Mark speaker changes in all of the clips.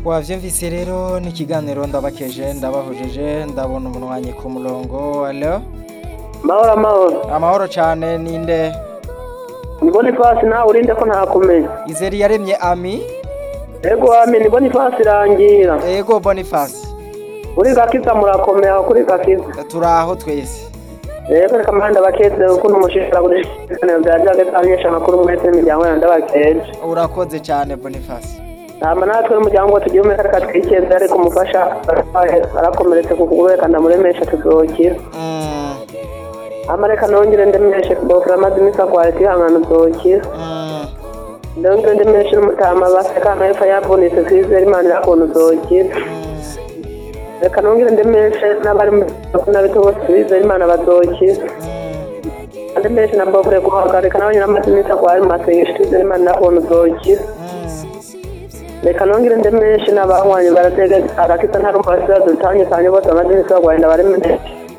Speaker 1: wavyumvise rero ni ikiganiro ndabakeje ndabahojeje ndabona umunwanyi ku murongo alo
Speaker 2: mahoro amahoro
Speaker 1: amahoro cane ninde
Speaker 2: ni bonifasi nawe urinde ko ntakumenya
Speaker 1: izeri yaremye ami
Speaker 2: ego wami ni bonifasi irangira
Speaker 1: ego boniface
Speaker 2: uri gakiza murakomeye aho kuri gakiza
Speaker 1: turaho twese
Speaker 2: ego reka mpande bakeze ukuntu mushishira kuri ibiganiro bya jage twamenyesha amakuru mwese n'imiryango yanjye ndabakeje
Speaker 1: urakoze cane boniface
Speaker 2: hama natwe n'umuryango tugira umwe kareka twikeze ariko umufasha arakomeretse ku kuguru reka ndamuremesha tuzokira
Speaker 1: Mm,
Speaker 2: hama reka nongere ndemeshe bofura amaze iminsi agwaye twihangana uzokira
Speaker 1: mm,
Speaker 2: ndongere ndemeshe n'umutama baseka hepfo yavunitse kwizera imana irakuntu uzokira
Speaker 1: mm.
Speaker 2: reka nongere ndemeshe n'abari mu n'abito bose bizera imana bazokira ndemeshe na bofure guhagarika n'abanye n'amaze iminsi agwaye mu masengesho twizera imana irakuntu uzokira reka nongere ndemeshe n'abahwanye baratega agakisa nta rumva basibazo bitandukanye bose bamaze iminsi bagwaye ndabaremeshe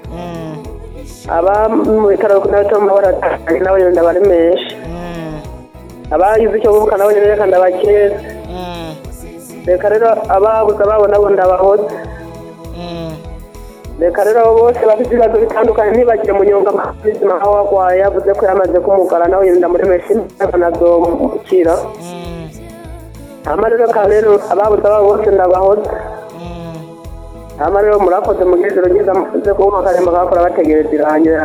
Speaker 2: aba mu bitaro n'abito mu mabara atandukanye nabo nyine ndabaremeshe abagize icyo bubuka nabo nyine reka ndabakeza reka rero ababuze ababo nabo ndabahoze reka rero abo bose bafite ibibazo bitandukanye ntibagire munyonga ubuzima aho warwaye yavuze ko yamaze kumugara nawe yenda muremesha imbaraga nazomukira hama rero ka rero ababuze ababo bose ndabahoze hama rero murakoze mu gihe ryiza muze kuba akarembo kakora bategereza irangira